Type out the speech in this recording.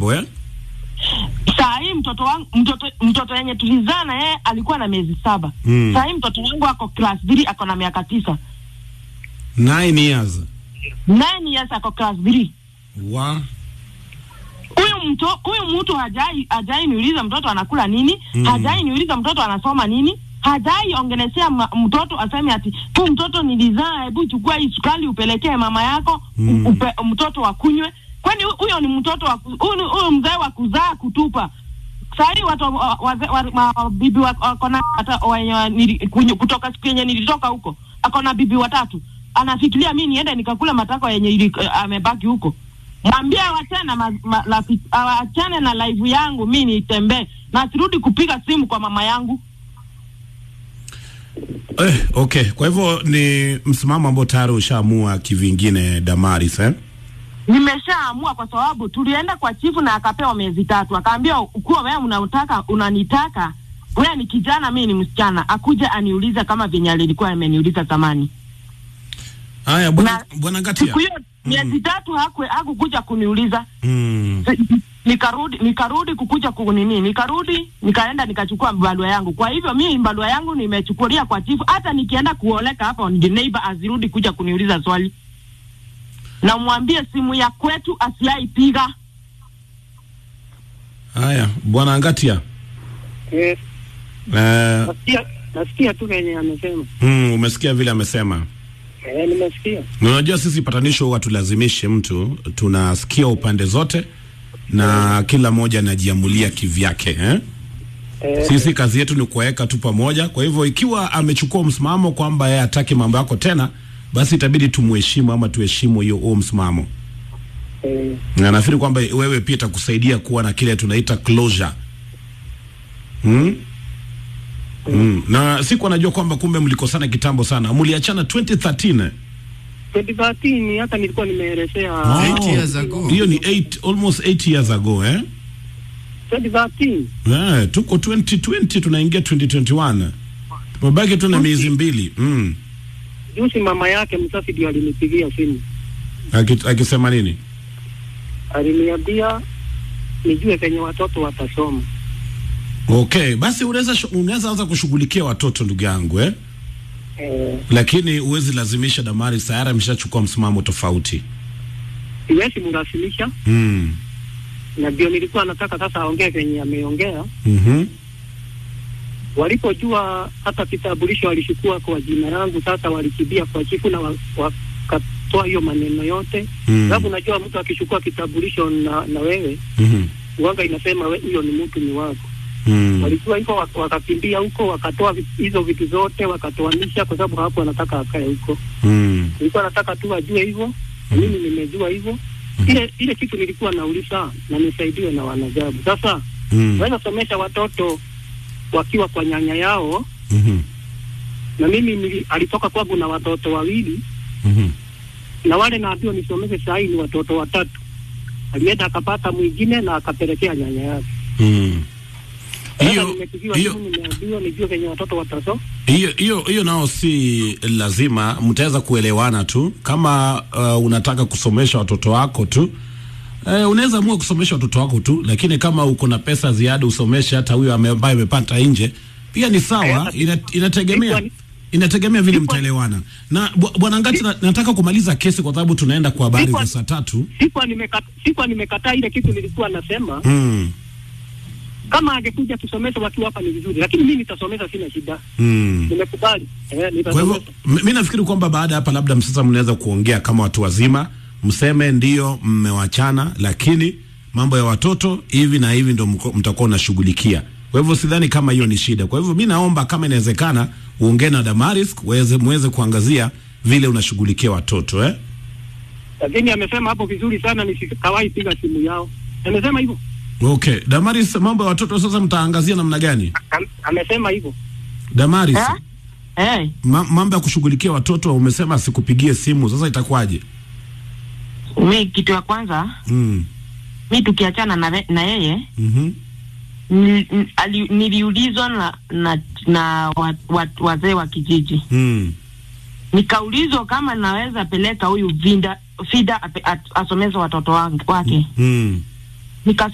mambo eh? Saa hii mtoto wangu mtoto mtoto yenye tulizaa na yeye alikuwa na miezi saba. Mm. Saa hii mtoto wangu ako class 3 ako na miaka tisa. Nine years. 9 years ako class 3. Wa Huyu mto huyu mtu hajai hajai niuliza mtoto anakula nini, Mm. hajai niuliza mtoto anasoma nini, hajai ongelesea ma, mtoto aseme ati tu mtoto nilizaa, hebu chukua hii sukari upelekee mama yako Mm. upe, mtoto akunywe. Kwani hu- huyo ni mtoto wa ku- huyu ni- huyu mzee wa kuzaa kutupa. Saa hii watu wa- wazee wa, wa, wa, bibi wa- wako na hata wenye wa- nili- kunyo- kutoka siku yenye nilitoka huko ako na bibi watatu, anafikiria mi niende nikakula matako yenye ili, uh, amebaki huko mwambie awachane na ma, ma, la, awachane na live yangu mi nitembee na sirudi kupiga simu kwa mama yangu. eh, okay. Kwa hivyo ni msimamo ambao tayari ushaamua kivingine Damaris eh? Nimeshaamua kwa sababu tulienda kwa chifu na akapewa miezi tatu, akaambia ukuwa wewe unataka unanitaka wewe ni kijana, mi ni msichana, akuja aniulize kama venye alilikuwa ameniuliza zamani. Haya bwana Na bwana Ngatia. Siku hiyo miezi tatu hakwe hakukuja kuniuliza Mm. nikarudi nikarudi kukuja kunini, nikarudi nikaenda nikachukua barua yangu. Kwa hivyo mimi barua yangu nimechukulia kwa chifu, hata nikienda kuoleka hapa on the neighbor asirudi kuja kuniuliza swali, na mwambie simu ya kwetu asiaipiga. Haya bwana Ngatia. Eh, Eh, nasikia nasikia tu venye amesema. mm, umesikia vile amesema. Eh, nimesikia. Na Unajua sisi patanisho huwa tulazimishi mtu, tunasikia upande zote na kila mmoja anajiamulia kivyake eh? Eh, Sisi kazi yetu ni kuweka tu pamoja. Kwa hivyo ikiwa amechukua msimamo kwamba yeye hataki mambo yako tena, basi itabidi tumuheshimu ama tuheshimu hiyo huo msimamo, eh, na nafikiri kwamba wewe pia itakusaidia kuwa na kile tunaita closure hmm? Mm. Na siku anajua kwamba kumbe mlikosana kitambo sana, mliachana 2013 2013 hata nilikuwa nimeelezea Oh. Eight years ago. hiyo ni 8 almost 8 years ago eh? 2013 Eh, tuko 2020 tunaingia 2021 tumebaki tu na miezi mbili mm. juzi mama yake mzazi ndio alinipigia simu, Aki- akisema nini? aliniambia nijue venye watoto watasoma. Okay, basi unaweza shu- unaweza anza kushughulikia watoto ndugu yangu eh? Eh, Lakini huwezi lazimisha Damari, tayari ameshachukua msimamo tofauti siwezi mrasimisha, mm. na ndio nilikuwa nataka sasa aongee venye ameongea. mm Walipojua hata kitambulisho walichukua kwa jina yangu, sasa walikimbia kwa chifu na wa- wakatoa hiyo maneno yote Mm. sababu unajua mtu akichukua kitambulisho na, na wewe mm uwanga inasema we- huyo ni mtu ni wako. mm. Walikuwa hivyo wak- wakakimbia huko wakatoa vi- hizo vitu zote wakatoanisha, kwa sababu hapo anataka akae huko. mm. Nilikuwa nataka tu ajue hivyo na mimi nimejua hivyo. Ile ile kitu nilikuwa nauliza na nisaidiwe na wanajabu. Sasa mm. naweza somesha watoto wakiwa kwa nyanya yao, mm na mimi nili, alitoka kwangu na watoto wawili mm na wale naambiwa nisomeshe saa hii ni watoto watatu. Alienda akapata mwingine na akapelekea nyanya yake. mm. Sasa Hiyo nimepigiwa hiyo simu, nimeambiwa nijue venye watoto watasoma. hiyo hiyo hiyo nao si lazima, mtaweza kuelewana tu. Kama uh, unataka kusomesha watoto wako tu uh, unaweza amua kusomesha watoto wako tu, lakini kama uko na pesa ziada usomeshe hata huyo ame- ambaye amepata nje, pia ni sawa. Eh, Ina, inategemea Sikuwa ni- inategemea vile Sikuwa- mtaelewana. Na bw- bwana Ngati, na, nataka kumaliza kesi kwa sababu tunaenda kwa habari Sikuwa- za saa tatu. Sikuwa nimekata, sikuwa nimekataa ile kitu nilikuwa nasema mm. kama angekuja tusomeshe wakiwa hapa ni vizuri, lakini mimi nitasomesha, sina shida, Mm. nimekubali eh, Kwa hivyo nitasomesha. m- mi nafikiri kwamba baada ya hapa labda sasa mnaweza kuongea kama watu wazima, mseme ndio mmewachana, lakini mambo ya watoto hivi na hivi ndo mko- mtakuwa unashughulikia. Kwa hivyo sidhani kama hiyo ni shida. Kwa hivyo mi naomba kama inawezekana uongee na Damaris muweze muweze kuangazia vile unashughulikia watoto eh? Lakini amesema hapo vizuri sana, nisikawahi piga simu yao. Amesema hivyo, Okay, Damaris, mambo ya watoto sasa mtaangazia namna gani? Am, amesema hivyo. Damaris, Eh? Eh, ma, mambo ya kushughulikia watoto umesema sikupigie simu, sasa itakuwaje? mi kitu ya kwanza Mm. mi tukiachana na, re- na yeye Mhm. ni- ni- ali- niliulizwa na na, na wa, wa, wazee wa kijiji Mm. nikaulizwa kama naweza peleka huyu vinda fida ape- at- asomeze watoto wangu- wake Mm. Nika